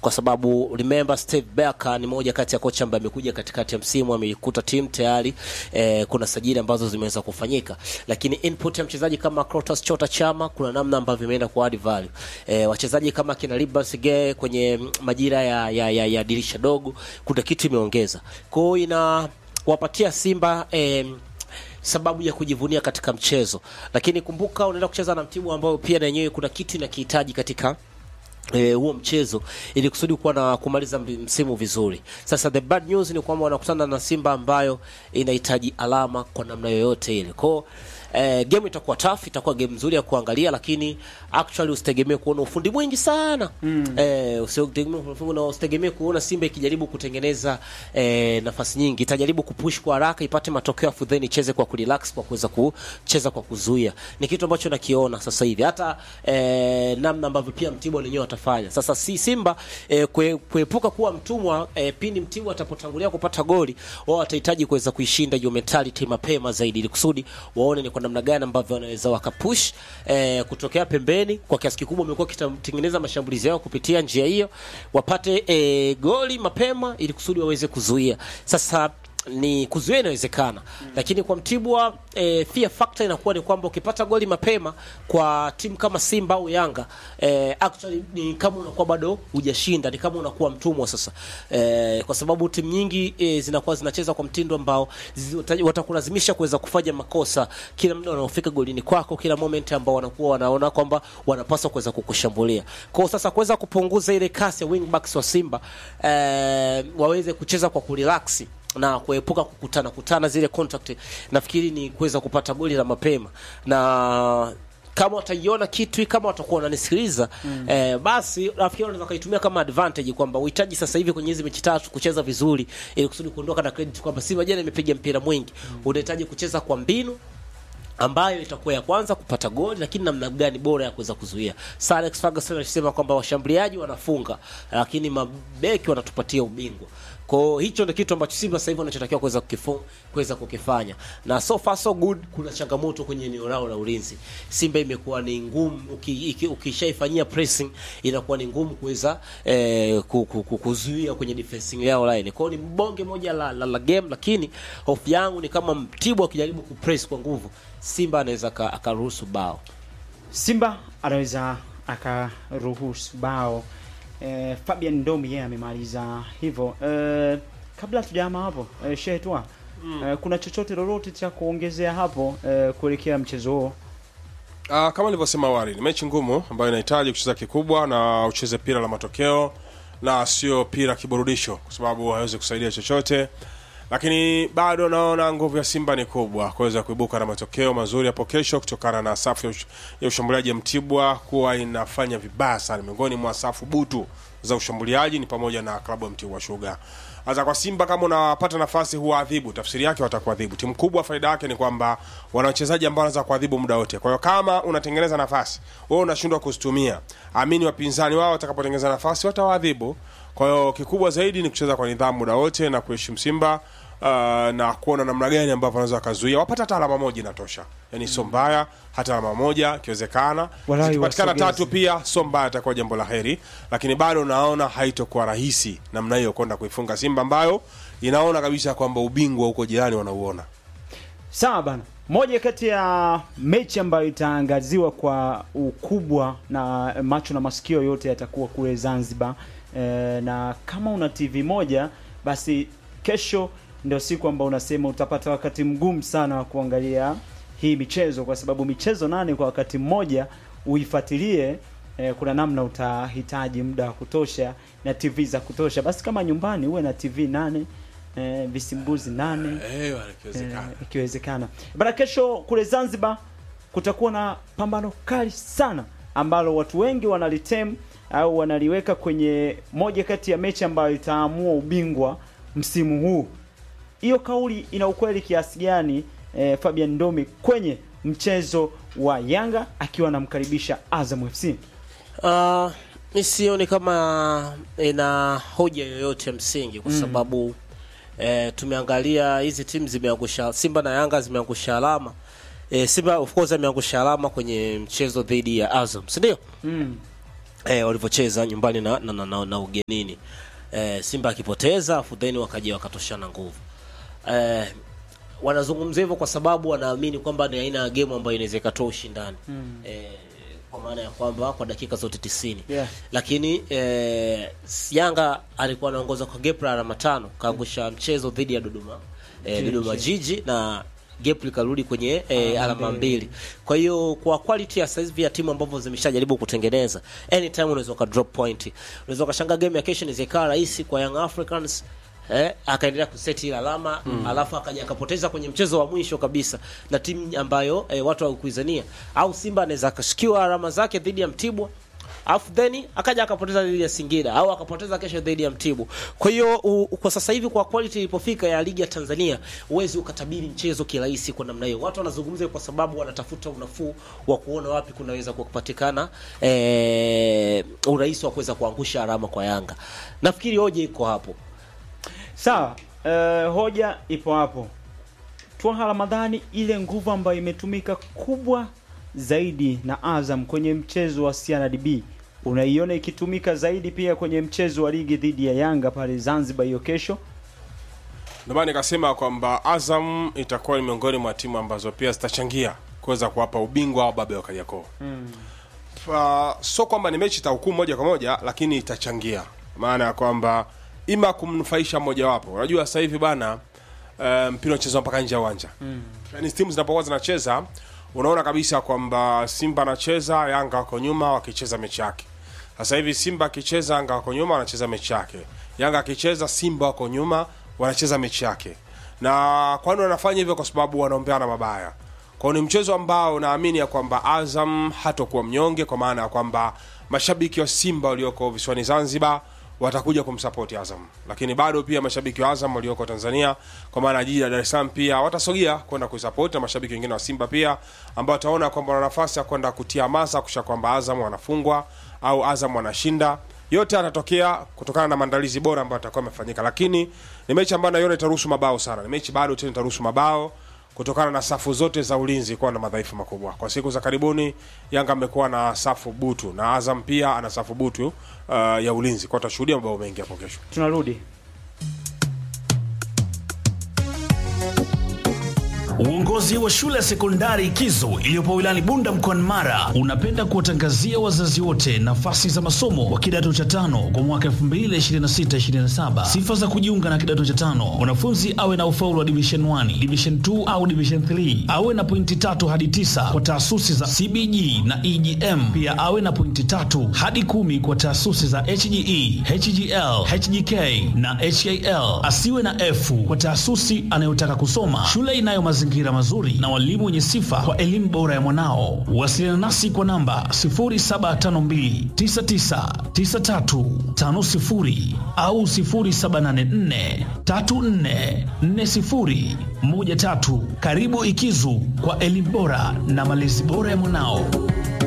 kwa sababu remember Steve Barker ni moja kati ya kocha ambaye amekuja katikati ya msimu, ameikuta timu tayari eh, kuna sajili ambazo zimeweza kufanyika, lakini input ya mchezaji kama Clatous Chota Chama kuna namna ambavyo imeenda ku add value. Eh, wachezaji kama kina Libas Ge kwenye majira ya, ya, ya, ya dirisha dogo kuna kitu imeongeza, kwa hiyo ina wapatia Simba eh, sababu ya kujivunia katika mchezo, lakini kumbuka unaenda kucheza na mtimu ambao pia na yenyewe kuna kitu inakihitaji katika eh, huo mchezo ili kusudi kuwa na kumaliza mbi- msimu vizuri. Sasa the bad news ni kwamba wanakutana na Simba ambayo inahitaji alama kwa namna yoyote ile. Kwao eh, game itakuwa tough, itakuwa game nzuri ya kuangalia, lakini actually usitegemee kuona ufundi mwingi sana mm. eh, usitegemee na usitegemee kuona Simba ikijaribu kutengeneza eh, nafasi nyingi, itajaribu kupush kwa haraka ipate matokeo afu then icheze kwa kurelax, kwa kuweza kucheza kwa kuzuia. Ni kitu ambacho nakiona sasa hivi hata eh, namna ambavyo pia Mtibwa wenyewe watafanya sasa. Si Simba eh, kue, kuepuka kuwa mtumwa eh, pindi Mtibwa atapotangulia kupata goli, wao watahitaji kuweza kuishinda hiyo mentality mapema zaidi, ili kusudi waone ni kwa namna gani ambavyo wanaweza wakapush eh, kutokea pembeni. Kwa kiasi kikubwa wamekuwa wakitengeneza mashambulizi yao kupitia njia hiyo, wapate eh, goli mapema, ili kusudi waweze kuzuia sasa ni kuzuia inawezekana mm. Lakini kwa Mtibwa e, fear factor inakuwa ni kwamba ukipata goli mapema kwa timu kama Simba au Yanga e, actually ni kama unakuwa bado hujashinda, ni kama unakuwa mtumwa sasa e, kwa sababu timu nyingi e, zinakuwa zinacheza kwa mtindo ambao zi- wata- watakulazimisha kuweza kufanya makosa kila muda wanaofika golini kwako, kila moment ambao wanakuwa wanaona kwamba wanapaswa kuweza kukushambulia. Kwa hiyo sasa kuweza kupunguza ile kasi ya wingbacks wa Simba e, waweze kucheza kwa kurelax na kuepuka kukutana kutana zile contact, nafikiri ni kuweza kupata goli la mapema na kama wataiona kitu kama watakuwa wananisikiliza mm. eh, basi nafikiri wanaweza kaitumia kama advantage kwamba uhitaji sasa hivi kwenye hizi mechi tatu kucheza vizuri ili kusudi kuondoka na credit kwamba Simba jana imepiga mpira mwingi mm. unahitaji kucheza kwa mbinu ambayo itakuwa ya kwanza kupata goli, lakini namna gani bora ya kuweza kuzuia. Sir Alex Ferguson alisema kwamba washambuliaji wanafunga, lakini mabeki wanatupatia ubingwa. Kwa hiyo hicho ndio kitu ambacho Simba sasa hivi wanachotakiwa kuweza kukifu- kuweza kukifanya, na so far so good. Kuna changamoto kwenye eneo lao la ulinzi. Simba imekuwa ni ngumu, uki- iki- ukishaifanyia pressing inakuwa ni ngumu kuweza eh, ku- ku- ku- kuzuia kwenye defensing yao line. Kwa hiyo ni bonge moja la, la, la game, lakini hofu yangu ni kama Mtibwa akijaribu kupress kwa nguvu Simba anaweza aka- akaruhusu bao. Simba anaweza akaruhusu bao. Eh, Fabian Ndomi yeye amemaliza hivyo. Eh, kabla tujama hapo eh, Shehe Twa eh, kuna chochote lolote cha kuongezea hapo eh, kuelekea mchezo huo? Uh, kama nilivyosema awali ni mechi ngumu ambayo inahitaji kucheza kikubwa na ucheze pira la matokeo na sio pira kiburudisho, kwa sababu hawezi kusaidia chochote, lakini bado naona nguvu ya Simba ni kubwa kuweza kuibuka na matokeo mazuri hapo kesho, kutokana na safu ya ush- ya ushambuliaji ya Mtibwa kuwa inafanya vibaya sana. Miongoni mwa safu butu za ushambuliaji ni pamoja na klabu ya Mtibwa Sugar. Sasa kwa Simba kama unapata nafasi huwaadhibu, tafsiri yake watakuadhibu. Timu kubwa faida yake ni kwamba wana wachezaji ambao wanaweza kuadhibu muda wote. Kwa hiyo kama unatengeneza nafasi, wewe unashindwa kuzitumia, amini wapinzani wao watakapotengeneza nafasi watawaadhibu. Kwa hiyo kikubwa zaidi ni kucheza kwa nidhamu muda wote na kuheshimu Simba uh, na kuona namna gani ambavyo wanaweza wakazuia. Wapata hata alama moja inatosha, yani sio mbaya, hata alama moja ikiwezekana. Walau Zikipatikana wasogeze. tatu pia sio mbaya, itakuwa jambo la heri, lakini bado naona haitokuwa rahisi namna hiyo kwenda kuifunga Simba ambayo inaona kabisa kwamba ubingwa huko jirani wanauona. Sawa bana. Moja kati ya mechi ambayo itaangaziwa kwa ukubwa na macho na masikio yote yatakuwa kule Zanzibar. E, na kama una TV moja basi kesho ndio siku ambayo unasema utapata wakati mgumu sana wa kuangalia hii michezo kwa sababu michezo nane kwa wakati mmoja uifuatilie e, kuna namna utahitaji muda wa kutosha na TV za kutosha. Basi kama nyumbani uwe na TV nane e, visimbuzi nane Eh, ikiwezekana. Eh, ikiwezekana bana. Kesho kule Zanzibar kutakuwa na pambano kali sana ambalo watu wengi wanalitem au wanaliweka kwenye moja kati ya mechi ambayo itaamua ubingwa msimu huu. Hiyo kauli ina ukweli kiasi gani? Eh, Fabian Ndomi kwenye mchezo wa Yanga akiwa anamkaribisha Azam FC. Uh, mi sioni kama ina hoja yoyote ya msingi kwa sababu eh, tumeangalia hizi timu zimeangusha, Simba na Yanga zimeangusha alama eh, Simba of course ameangusha alama kwenye mchezo dhidi ya Azam, si ndio? Mm. eh, walivyocheza nyumbani na, na, na, na, na ugenini eh, Simba akipoteza afu then wakaja wakatoshana nguvu eh, wanazungumzia hivyo kwa sababu wanaamini kwamba ni aina ya game ambayo inaweza ikatoa ushindani mm. eh, kwa maana ya kwamba kwa dakika zote tisini Yeah. lakini eh, Yanga alikuwa anaongoza kwa gap la alama tano kaangusha mchezo dhidi ya Dodoma eh, Dodoma Jiji na gap likarudi kwenye eh, alama mbili. Kwa hiyo kwa quality ya saizi ya timu ambavyo zimeshajaribu kutengeneza, anytime unaweza uka drop point, unaweza ukashanga game ya kesho inaweza ikawa rahisi kwa Young Africans eh, akaendelea kuseti ile alama mm. alafu akaja akapoteza kwenye mchezo wa mwisho kabisa na timu ambayo eh, watu hawakuizania, au Simba anaweza akashikiwa alama zake dhidi ya Mtibwa alafu then akaja akapoteza dhidi ya Singida au akapoteza kesho dhidi ya Mtibwa. Kwa hiyo u- kwa sasa hivi kwa quality ilipofika ya ligi ya Tanzania, huwezi ukatabiri mchezo kirahisi kwa namna hiyo. Watu wanazungumza kwa sababu wanatafuta unafuu wa kuona wapi kunaweza kupatikana eh, urahisi wa kuweza kuangusha alama kwa Yanga. Nafikiri hoja iko hapo. Sawa, eh, hoja ipo hapo. Twaha Ramadhani, ile nguvu ambayo imetumika kubwa zaidi na Azam kwenye mchezo wa CRDB unaiona ikitumika zaidi pia kwenye mchezo wa ligi dhidi ya Yanga pale Zanzibar hiyo kesho? Ndio maana nikasema kwamba Azam itakuwa ni miongoni mwa timu ambazo pia zitachangia kuweza kuwapa ubingwa wa babe wa Kariakoo. Mm. So kwamba ni mechi itahukumu moja kwa moja, lakini itachangia, maana ya kwamba ima kumnufaisha mmojawapo. Unajua sasa hivi bana, eh, mpira unachezwa mpaka nje ya uwanja mm. Yani timu zinapokuwa zinacheza unaona kabisa kwamba Simba anacheza, Yanga wako nyuma wakicheza mechi yake. Sasa hivi Simba akicheza, Yanga wako nyuma wanacheza mechi yake. Yanga akicheza, Simba wako nyuma wanacheza mechi yake. Na kwani wanafanya hivyo kwa sababu wanaombeana mabaya. Kwa hiyo ni mchezo ambao naamini ya kwamba Azam hatakuwa mnyonge, kwa maana ya kwamba mashabiki wa Simba walioko visiwani Zanzibar watakuja kumsapoti Azam, lakini bado pia mashabiki wa Azam walioko Tanzania kwa maana jiji la Dar es Salaam pia watasogea kwenda kuisapoti, na mashabiki wengine wa Simba pia ambao wataona kwamba wana nafasi ya kwenda kutia hamasa kusha kwamba Azam wanafungwa au Azam wanashinda. Yote yanatokea kutokana na maandalizi bora ambayo atakuwa amefanyika, lakini ni mechi ambayo naiona itaruhusu mabao sana. Ni mechi bado tena itaruhusu mabao kutokana na safu zote za ulinzi kuwa na madhaifu makubwa. Kwa siku za karibuni, Yanga amekuwa na safu butu na Azam pia ana safu butu uh, ya ulinzi, kwa tutashuhudia mabao mengi hapo kesho. Tunarudi Uongozi wa shule ya sekondari Kizo iliyopo wilayani Bunda mkoani Mara unapenda kuwatangazia wazazi wote nafasi za masomo wa kidato cha tano kwa mwaka 2026-2027. Sifa za kujiunga na kidato cha tano: mwanafunzi awe na ufaulu wa division 1, division 2 au division 3, awe na pointi tatu hadi tisa kwa taasisi za CBG na EGM, pia awe na pointi tatu hadi kumi kwa taasisi za HGE, HGL, HGK na HAL. Asiwe na F kwa taasisi anayotaka kusoma. Shule inayo mazingira mazuri na walimu wenye sifa kwa elimu bora ya mwanao. Wasiliana nasi kwa namba 0752999350 au 0784344013. Karibu Ikizu kwa elimu bora na malezi bora ya mwanao.